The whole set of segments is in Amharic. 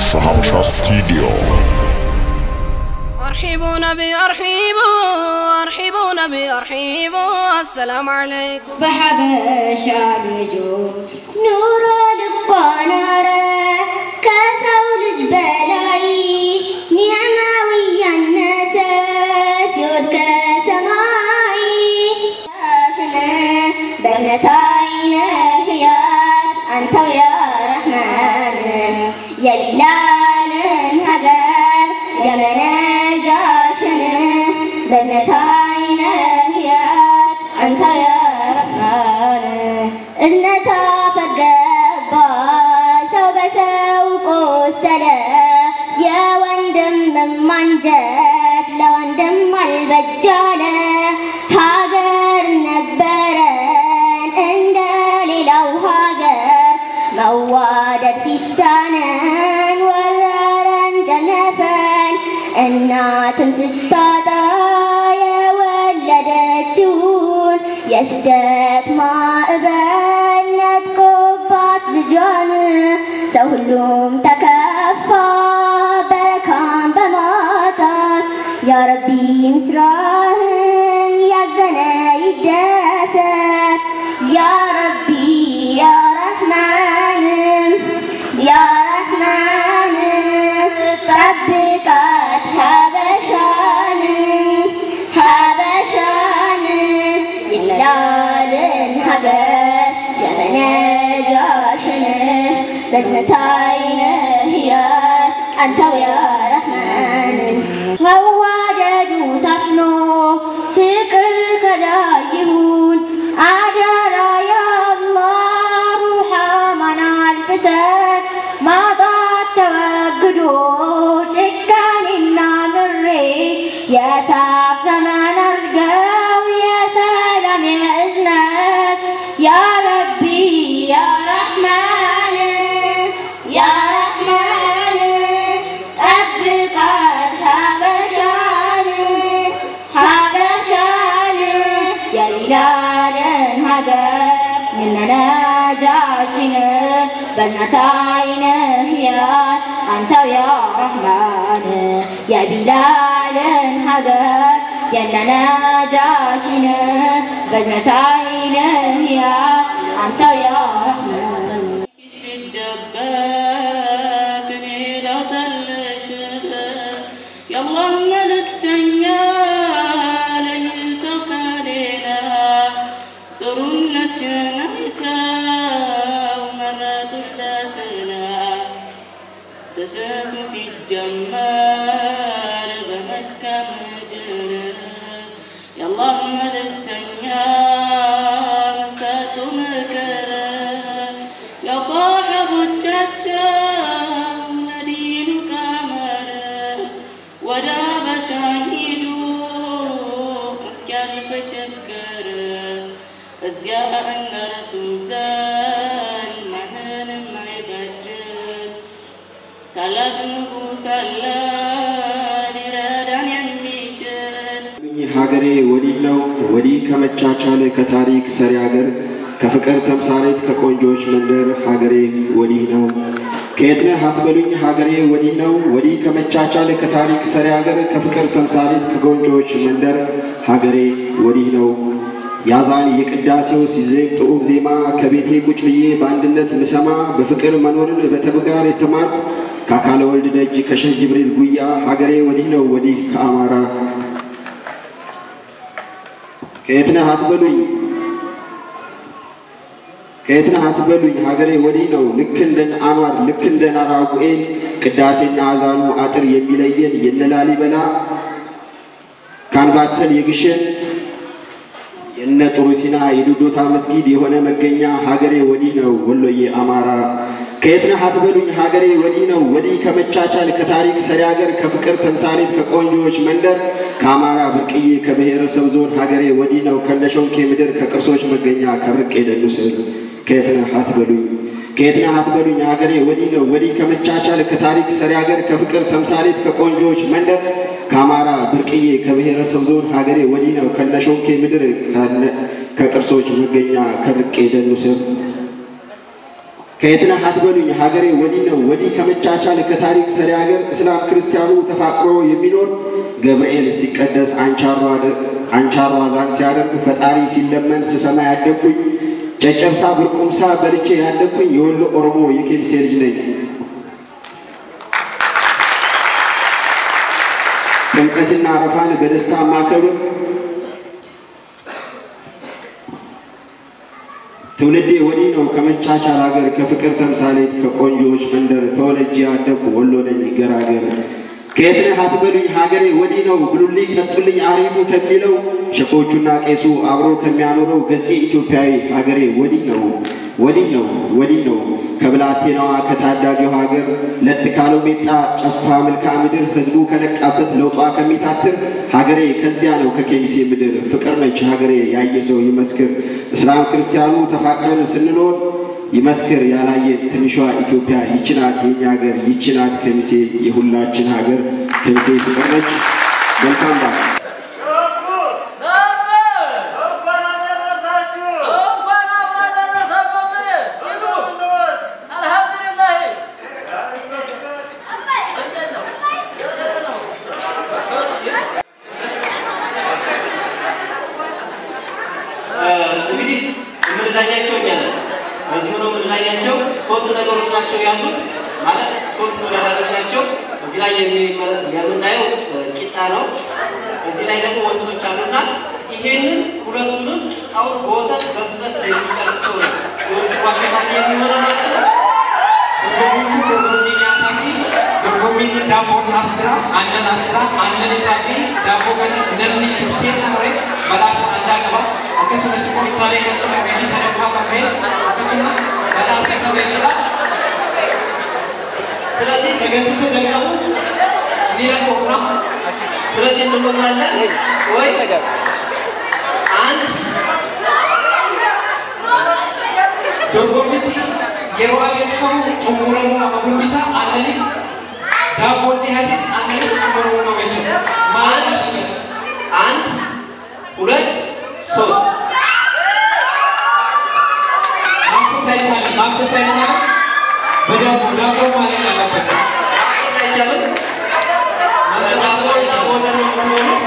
شهامشا ستوديو أرحبوا نبي أرحبوا أرحبوا نبي أرحبوا السلام عليكم በሐበሻ ልጆች ኑሮ ልቧ ናረ ከሰው ልጅ በላይ ኒዕማዊ ያነሰ ሲወድ ከሰማይ ሽነ በእምነት አይነ ህያት አንተው ያ ረሕማን የቢላልን ሀገር የመነጃሽን በእምነት አይነ ህያት አንተው ያ ረሕማን እዝነታ ፈገባ ሰው በሰው ቆሰለ የወንድም ማንጀት ለወንድም አልበጃለ ሀገር ነበረን እንደ ሌላው ሀገር መዋደድ ሲሳነን ወረረን ጨነፈን እናትም ስታጣ የወለደችውን የስደት ማዕበል ነጥቆባት ልጇን ሰው ሁሉም ተከፋ በረካም በማጣት ያረቢ ምስራህን ያዘነ ይደሰት ያረቢ ያ ረሕማን ያ ረሕማን ጠብቃት ሀበሻን ሀበሻን ይላልን ሀገር የመነጃሽን በዝነት አይነ ህያት አንተው ያ ረሕማን መዋደዱ ሰፍኖ ፍቅር ከላይ ይሁን አደራ ያ አላህ ሩሐማን አልብሰን ማጣት ተወግዶ ጭካኔና ምሬ የሳቅ ዘመን አድርገው የሰላም የእዝነት ያ ረቢ ያ ረሕማን ያ ረሕማን ጠብቃት ሀበሻን ሀበሻን የቢላልን ሀገር የነነጃሽን በዝነት አይነ ህያት አንተው ያ ረሕማን የቢላልን ሀገር የነነጃሽን በዝነት አይነ ህያት አንተው ያ ረሕማን ሲደበቅ እኔ ላውጣልሽ የአላህ መልእክተኛ ለይተው ከሌላ ጥሩነትሽን አይተው መረጡሽ ለጥላ ተሰሱ ሲጀመር በመካ ምድር የአላህ መልእክተኛ መሰጡ ምክር ለصاحቦቻቸው ለዲኑ ቀመር ወደ አበሻ ሂዱ እስኪያልፍ ችግር እዚያ እነርሱ ዘንድ ማንንም አይበድል ታላቅ ንጉሥ አለ ሊረዳን የሚችል ይህ ሀገሬ ወዲህ ነው ወዲህ ከመቻቻል ከታሪክ ሰሪ ሀገር ከፍቅር ተምሳሌት ከቆንጆች መንደር ሀገሬ ወዲህ ነው። ከየት ነህ አትበሉኝ ሀገሬ ወዲህ ነው ወዲህ ከመቻቻል ከታሪክ ሰሪ ሀገር ከፍቅር ተምሳሌት ከቆንጆች መንደር ሀገሬ ወዲህ ነው። ያዛን የቅዳሴው ሲዜም ጥዑም ዜማ ከቤቴ ቁጭ ብዬ በአንድነት ምሰማ በፍቅር መኖርን በተግባር የተማርኩ ከአካለ ወልድ ደጅ ከሸህ ጅብሪል ጉያ ሀገሬ ወዲህ ነው ወዲህ ከአማራ ከየት ነህ አትበሉኝ ከየት ነህ አትበሉኝ ሀገሬ ወዲህ ነው ልክ እንደ አንዋር ልክ እንደ ናራጉኤል ቅዳሴና አዛኑ አጥር የሚለየን የነላሊበላ ካንባሰል የግሸን የነ ጥሩ ሲና የዶዶታ መስጊድ የሆነ መገኛ ሀገሬ ወዲህ ነው ወሎዬ አማራ ከየት ነህ አትበሉኝ ሀገሬ ወዲህ ነው ወዲህ ከመቻቻል ከታሪክ ሰሪ ሀገር ከፍቅር ተምሳሌት ከቆንጆዎች መንደር ከአማራ ብርቅዬ ከብሔረሰብ ዞን ሀገሬ ወዲህ ነው ከነሾንኬ ምድር ከቅርሶች መገኛ ከርቄ ደኑ ስል ከየት ነህ አትበሉኝ ከየት ነህ አትበሉኝ ሀገሬ ወዲህ ነው ወዲህ ከመቻቻል ከታሪክ ሰሪ ሀገር ከፍቅር ተምሳሌት ከቆንጆዎች መንደር ከአማራ ብርቅዬ ከብሔረሰብ ዞን ሀገሬ ወዲህ ነው ከነሾንኬ ምድር ከነ- ከቅርሶች መገኛ ከርቄ ደኑ ስር ከየት ነህ አትበሉኝ ሀገሬ ወዲህ ነው ወዲህ ከመቻቻል ከታሪክ ሰሪ ሀገር እስላም ክርስቲያኑ ተፋቅሮ የሚኖር ገብርኤል ሲቀደስ አንቻሯ ዛን ሲያደርግ ፈጣሪ ሲለመን ስሰማ ያደግኩኝ ጨጨብሳ ብርቁምሳ በልቼ ያደግኩኝ የወሎ ኦሮሞ የኬሚሴ ልጅ ነኝ። ጥምቀትና አረፋን በደስታ ማከብር ትውልዴ ወዲህ ነው ከመቻቻል ሀገር ከፍቅር ተምሳሌት ከቆንጆዎች መንደር ተወልጄ ያደግኩ ወሎ ነኝ ገራገር። ከየት ነህ አትበሉኝ ሀገሬ ወዲህ ነው ብሉልኝ ቀጥሉልኝ አሪፉ ከሚለው ሸኮቹና ቄሱ አብሮ ከሚያኖረው ገጼ ኢትዮጵያዊ ሀገሬ ወዲህ ነው ወዲህ ነው ወዲህ ነው ከብላቴናዋ ከታዳጊው ሀገር ለጥ ካለው ሜጣ ጨፋ መልክዓ ምድር ህዝቡ ከነቃበት ለውጧ ከሚታትር ሀገሬ ከዚያ ነው ከኬሚሴ ምድር ፍቅር ነች ሀገሬ ያየ ሰው ይመስክር እስላም ክርስቲያኑ ተፋቅረን ስንኖር ይመስክር ያላየ ትንሿ ኢትዮጵያ ይችናት የኛ ሀገር ይችናት ከሚሴ የሁላችን ሀገር ከሚሴ ፍቅር ነች። መልካም በዓል። እንግዲህ የምንለያቸው እኛ ነን። በዚሁ ነው የምንለያቸው። ሶስት ነገሮች ናቸው ያሉት ማለት ሶስት ተወዳዳሪዎች ናቸው። እዚህ ላይ የሚመለ- የምናየው ቂጣ ነው። እዚህ ላይ ደግሞ ወተቶች አሉና ይሄንን ሁለቱንም ቂጣውን በወተት በፍጥነት የሚጨርሰው ነው የውድድሩ አሸናፊ የሚሆነው ማለት ነው። Dorgommiin dorgommii nyaataati. Dorgommiin daabboon asira, aannan asira, aannan ijaa fi daabboo kana namni dursee xumure badhaasa addaa qaba. Akkasumas qorichaalee kan qabeenyi sadarkaa qabmees akkasuma badhaasa qabeetidha. ስለዚህ Saganticha jalqabuuf ni lakkoofna. ስለዚህ እንቆጥራለን ወይ አንድ Dorgommichi yeroo adeemsifamu xumuramuu qaba hundisaa aannanis daabboon dhiyaates aannanis xumuramuu qaba jechuudha. Maal alatti? አንድ ሁለት ሶስት ማፍሰስ አይቻልም። ማፍሰስ አይቻልም። በዳቦ ዳቦ ማለት አለበት። አይቻልም። ማነጣጠር አይቻልም። ወደ ነው የሚሆነው።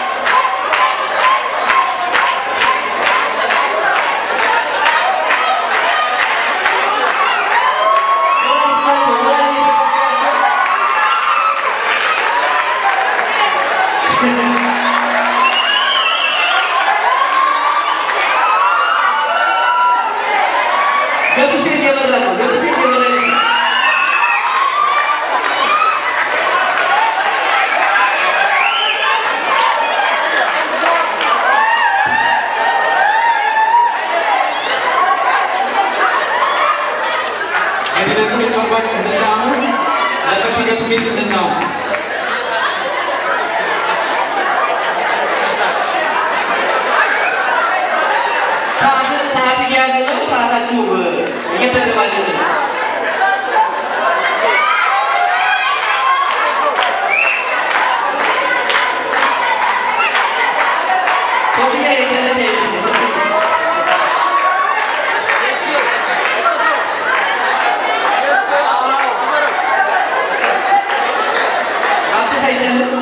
በፊት እየበራ ነው። በፊት እየበራ ነው። Gadi hin barbaadu hin danda'amu. Lafatti gatuunis hin danda'amu. ሰዓት ሰዓት እየያዘ ነው። ሰዓታችሁ እየተገባደደ ነው። ሶፊያ የገለጠ ይመስላል። ማፍሰስ አይቻልም።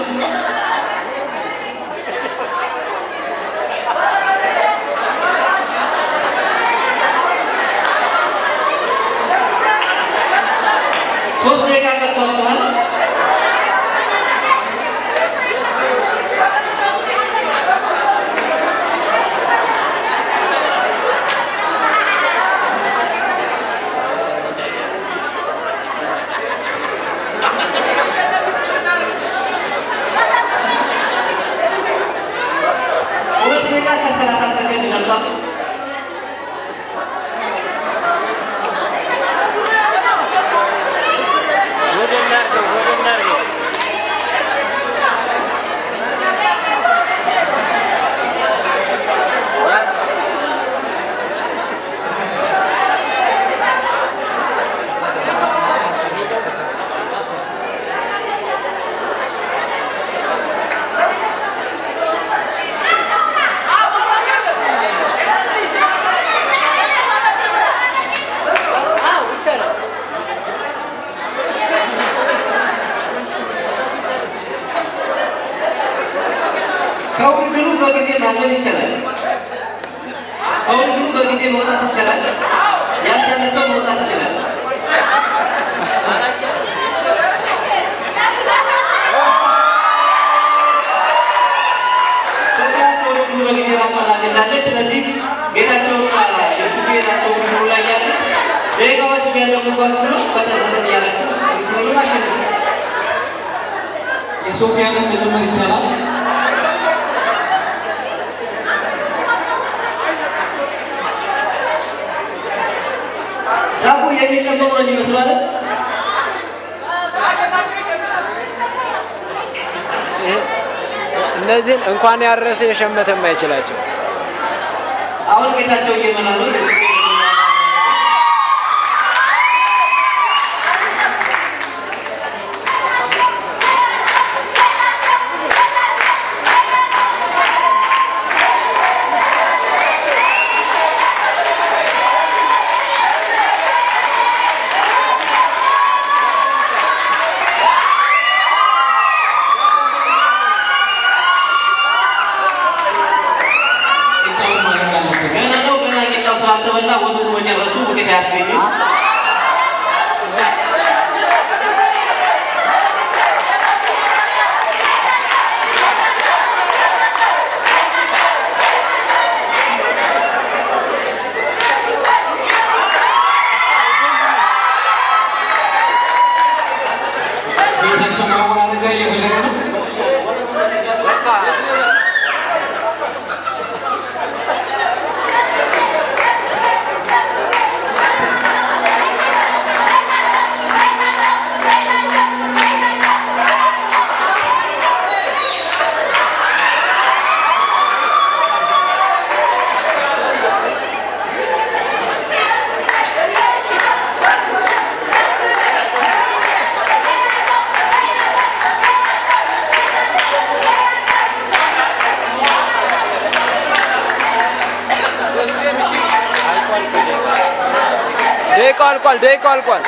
በጊዜ መውጣት ይቻላል። ያልቻለ ሰው መውጣት ይችላል። ሶፊያ ከወደዱ በጊዜ ራሷን አግኝታለች። ስለዚህ ጌታቸውና የሱፌ ናቸው ውድድሩ ላይ ያሉት ደቂቃዎች እያለፉባችሁ ነው። በተዘዘን እያላችሁ ውድድሩን አሸንፉ። የሶፊያንን መጨመር ይቻላል። ዳቦ የሚጨምሩ ነው የሚመስለው አይደል? እነዚህን እንኳን ያረሰ የሸመተ የማይችላቸው አሁን ጌታቸው እየመራ ነው። ቂጣውን ማድረግ አለበት። ገና ነው። ገና ቂጣው ስላልተበላ ወተቱ መጨረሱ ውጤት አያስገኝም። ጌታቸው ማወራረጃ እየፈለገ ነው። ደቂቃው አልቋል። ደቂቃው አልቋል።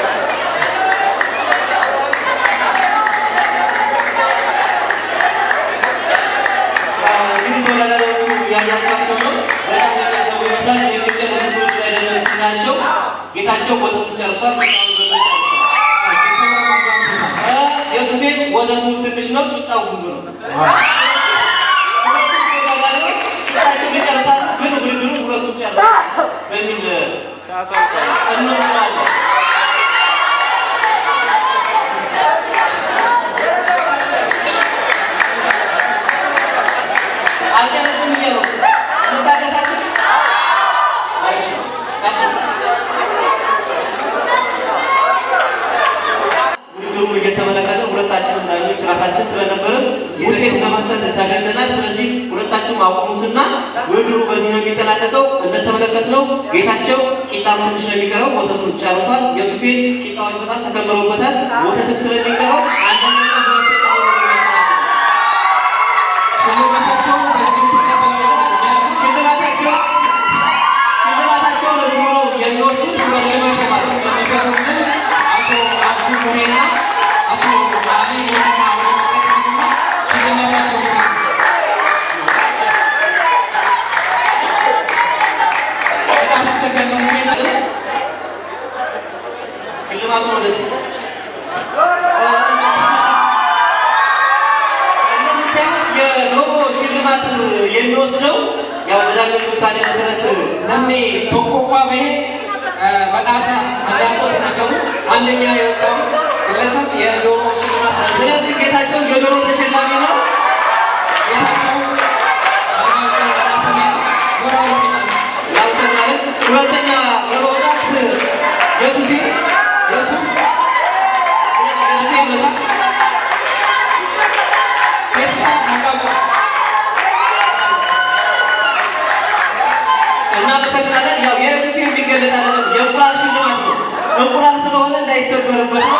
እንግዲህ ተወዳዳሪዎቹ ያያቸዋቸው ነው። በጣም የሚያደርጉ ይመስላል። የሚጨርሱ ሰዎች ላይ ደግሞ ስናቸው ጌታቸው ወተቱን ጨርሷል። ቂጣውን በምን ጨርሷል? እ የሱፌ ወተቱ ትንሽ ነው፣ ቂጣው ብዙ ነው። ሁለቱም ተወዳዳሪዎች ቂጣቸውን ይጨርሳሉ፣ ግን ውድድሩ ሁለቱም ጨርሳል በሚል እንወስናለን። አልጨረስም ብዬ ነው እንታገሳችሁ። እሺ፣ ቀጥሉ። ውድድሩን እየተመለከተ ሁለታችንም ዳኞች ራሳችን ስለነበርን ውጤት ለመስጠት ተገደናል። ስለዚህ ሁለታችሁም አቁሙትና ውድድሩ በዚህ ነው የሚጠናቀቀው። እንደተመለከትነው ጌታቸው ቂጣም ትንሽ ነው የሚቀረው፣ ወተቱን ጨርሷል። የሱፌ ቂጣዎች በጣም ተከምረውበታል። ወተትም ስለሚቀረው አንደኛና ሁለተኛ ሆኖ ነው የሚያጠናቅቀው። ሽልማታቸውን በዚህ ተቀብለው ሽልማታቸው ሽልማታቸው ለዚህ ነው የሚወስዱት ሁለት ሽልማት የሚሰጡልን አቶ አብዱ ሙሄና አቶ አሊ ሞቱማ ወደ መጠቅና ሽልማታቸውን ይሰጡ። በጣም ሲሰከን ነው ሙሄና ሽልማቱን ወደዚህ እንደምታዩት የዶሮ ሽልማት የሚወስደው ያው በዳኞች ውሳኔ መሰረት ነሜ ቶኮፋ በሄ በጣሳ እንዳልኩት ነገሩ አንደኛ የወጣው ግለሰብ የዶሮ ሽልማት ስለዚህ ጌታቸው የዶሮ ተሸላሚ ነው። ጌታቸው በጣሳ ሞራል ያመሰግናለን። ሁለተኛ በመውጣት የሱፊ የሱ ሁለተኛ ይመጣል። ፌስሳ ነቃባ እናመሰግናለን። ያው የሱፊ የሚገለጥ አይደለም፣ የእንቁላል ሽልማት ነው። እንቁላል ስለሆነ እንዳይሰበርበት ነው።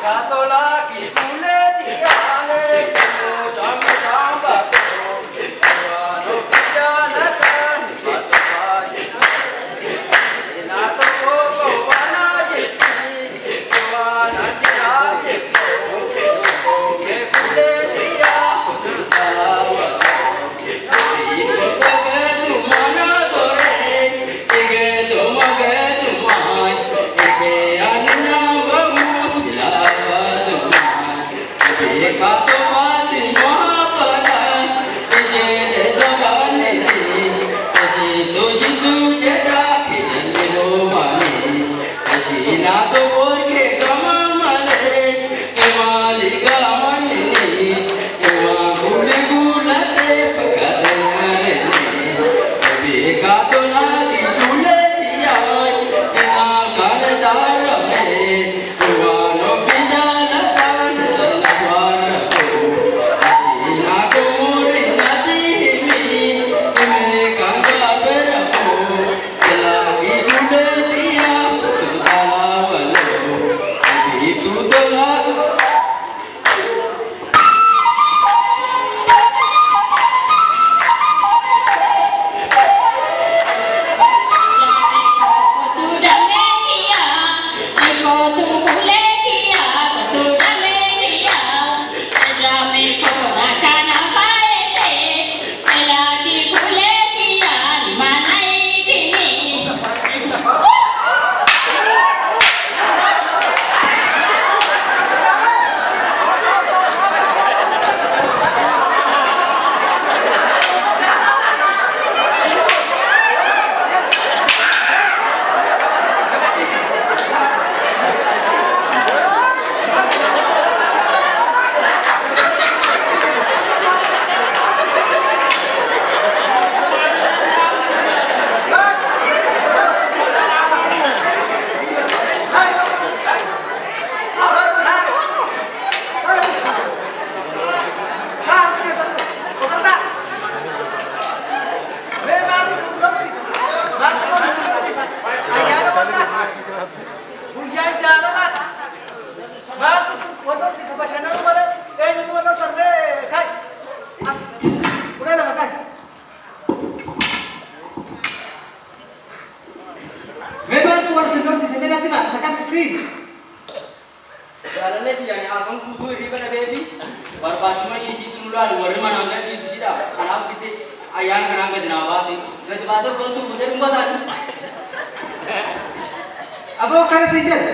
Aboo kana si jedhe.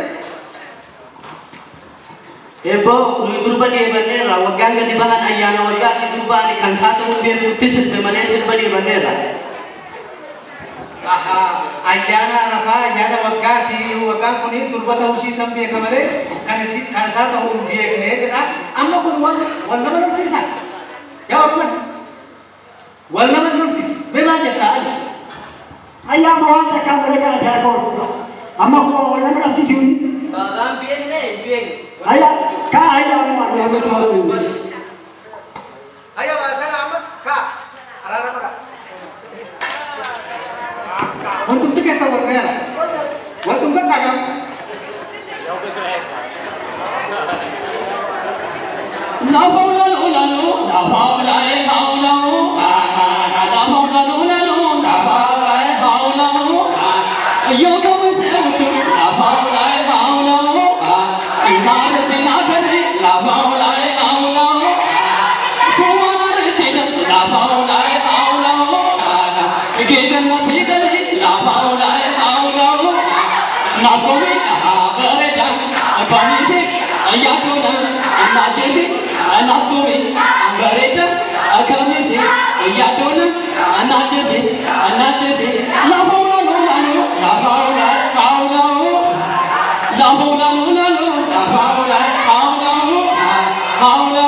Eebbo nuyi durba deebanneerra waggaan gadi bahan ayyaana waggaatti durbaani kan isaa ta'uu beekutti sirbe malee sirba deebanneerra. Ayyaana arafaa ayyaana waggaati waggaan kun durba ta'uu ishii nan beeka malee kan isi- kan isaa ta'uu hin beekne jedha. Amma kun wal wal nama lolsiisa. Yaa Wakman wal nama lolsiisa. Mee maal jettaa ati? ayyaama waan takkaan malee kana darboon amma kuma wal nama qabsiisuun Baabaan beekne hin beekne. ayya kaa ayyaama waan nama qabsiisuun Ayya kana amma kaa araara godha. Hundumti keessa wal gaheera. Wantumti dhagam. Lafa ulalu ulalu, lafa ulae haulalu, ha ha ha. Lafa ulalu ulalu, lafa ulae haulalu, ha. Yo kamu sebutu, lafa ulae haulalu, ha. Imarati nakari, lafa ulae haulalu, ha. Sumanarati, lafa ulae haulalu, ha. Gejannati gali, lafa ulae haulalu, ha. Nasomi, ha, beredan, kanisi, ayatuna, anajisi, anaskumi, angareta, akamisi, ayatuna, anajisi, anajisi, la hawla la la la hawla hawla la hawla la la la hawla hawla hawla